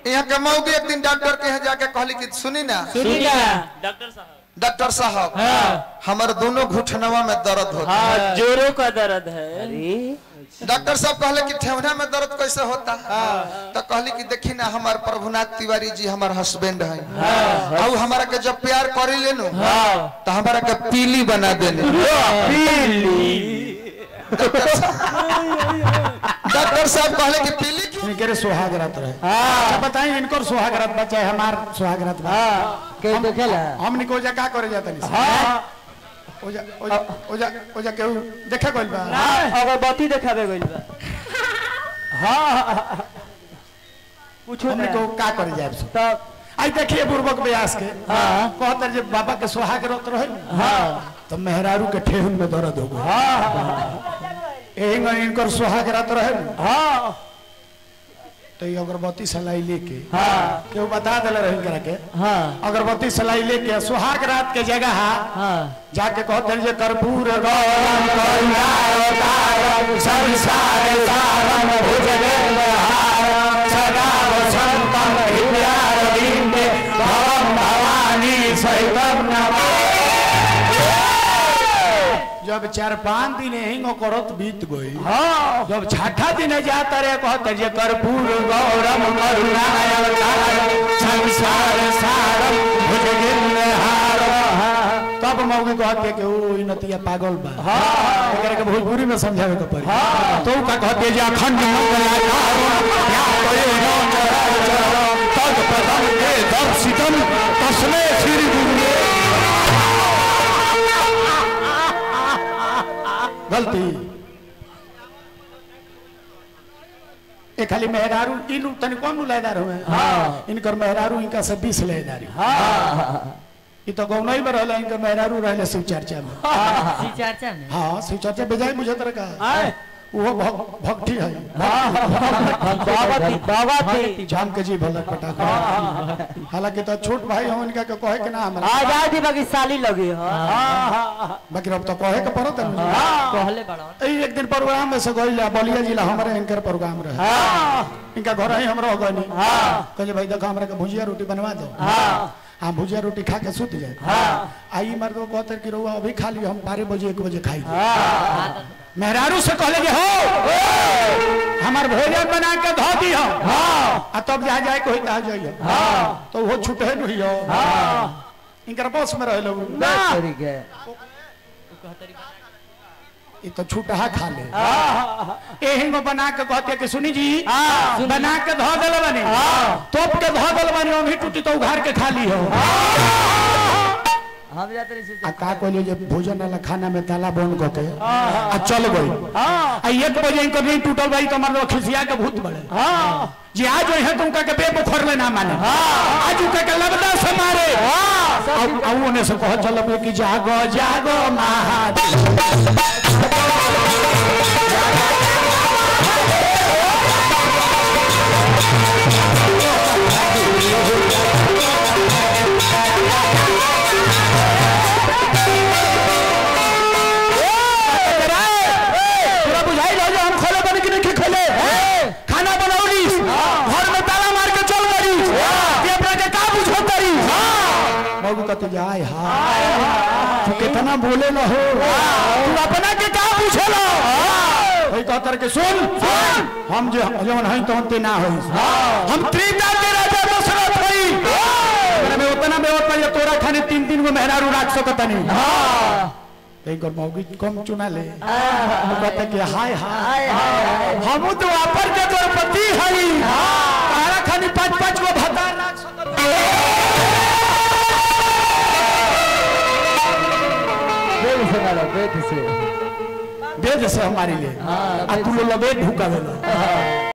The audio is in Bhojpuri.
यहाँ के मौगी एक दिन डॉक्टर के यहाँ जाके कहली कि सुनी ना सुनी ना डॉक्टर साहब डॉक्टर साहब हाँ हमारे दोनों घुटनवा में दर्द होता हाँ जोरों का दर्द है अरे डॉक्टर साहब कहले कि ठेवना में दर्द कैसे होता तो कहली कि देखी ना हमार प्रभुनाथ तिवारी जी हमार हस्बैंड है और हमारा के जब प्यार करी लेनु तो हमारा के पीली बना देने डॉक्टर साहब कहले कि पीली क्यों इनके रे सुहाग रात रहे अच्छा बताइए इनको सुहाग रात बचा है हमार सुहाग रात बा के देखेला हम निको जा का करे जाता नहीं ओजा ओजा ओजा ओजा केहू देखे गइल बा अगरबत्ती देखाबे गइल बा हाँ पूछो हम ना निको का करे जाए सो तब आई देखिए बुर्बक व्यास के कहतर जे बाबा के सुहाग रात रहे हां तो मेहरारू के ठेहुन में दर्द हो गई एही में इनकर सुहाग रात रहे हाँ तो ये अगरबत्ती सलाई लेके हाँ केहू बता देले रही करा के हाँ अगरबत्ती सलाई लेके सुहाग रात के जगह हाँ जाके कहते हैं जे कर्पूर गौरम करुणावतारम संसार सारम भुजगेन्द्रहारम सदा वसंतम हृदयारविंदे भवम भवानी सहितम जब चार पांच दिन हिंगो करत बीत गई हाँ जब छठा दिन जाता रे कहते जे कर्पूर गौरम करुणावतारम संसार सारम भुजगेन्द्रहारम तब मौगी कहते कि ओ ई नतिया पागल बा हां एकरा के भोजपुरी में समझावे के पड़ी हां तो का कहते जे अखंड मंगलाकारम या कोई नो चराचरम तद पदम के दर्शितम तस्मे श्री गुरुवे गलती ए खाली मेहरारू इन तनी कौन लयदार हुए इनकर मेहरारू इनका से बीस लयदारी ई तो गौनई में रहला इनकर मेहरारू रहले शिव चर्चा में चर्चा में हाँ शिव चर्चा बेजाय मुझे तरह का वो भग- भक्ति है बाबा थी बाबा थी जान के जी भला पटाखा हालांकि तो छोट भाई हम इनका के कहे के ना हमरा आजादी बाकी साली लगी हाँ बाकी अब तो कहे के पड़त है मुझे। कहले बड़ा ई एक दिन प्रोग्राम में से गइला बलिया जिला हमारे इनकर प्रोग्राम रहे इनका घर ही हमरा हो गनी कहे भाई देखो हमरा के भुजिया रोटी बनवा दो हाँ भुजिया रोटी खा के सुत जाए आई मर्द को कहते कि रहुआ अभी खा लियो हम बारह बजे एक बजे खाई मेहरारू से कहले कि हो हमार भोजन बना के धो दी हो आ तब जा जाए कोई कहा जाइयो तो वो छूटे नहीं हो इनकर बस में रहे लोग तरीके ये तो छूटहा खा ले एही में बना के कहते कि सुनी जी बना के धो दल बने तोप के धो दल बने अभी टूटी तो उघार के खा ली हो हम जाते नहीं आ का कहलियो जे भोजन वाला खाना में ताला बंद करके आ चल गई आ एक बजे इनको नहीं टूटल भाई तो मर्द खिसिया के भूत बड़े जी आज है तुमका के बेबुखर में ना माने आज उनका के लबदा से मारे अब अब उन्हें से कह चल बे कि जागो जागो महादेव पूरा बुझाई रहो जो हम खोले बन के नहीं खोले खाना बनाओली घर में ताला मार के चल गई ये अपना के का बुझो करी बाबू कहते जाय हाय तू कितना बोले न हो तू अपना के का पूछे लो भाई कहतर के सुन हम जो जवन हई तो ते ना होई हम त्रिता के राजा दशरथ हई एकरा में उतना में होता ये तोरा खाने तीन तीन गो मेहरारू राख सकत नहीं एक और मौगी कम चुना ले तो कहते कि हाय हाय हम तो अपर के द्रौपदी हई तारा खानी पांच पांच गो भता राख सकत बेद से मारो बेद से वेद से हमारे लिए आ तू लोग वेद ढुका देलो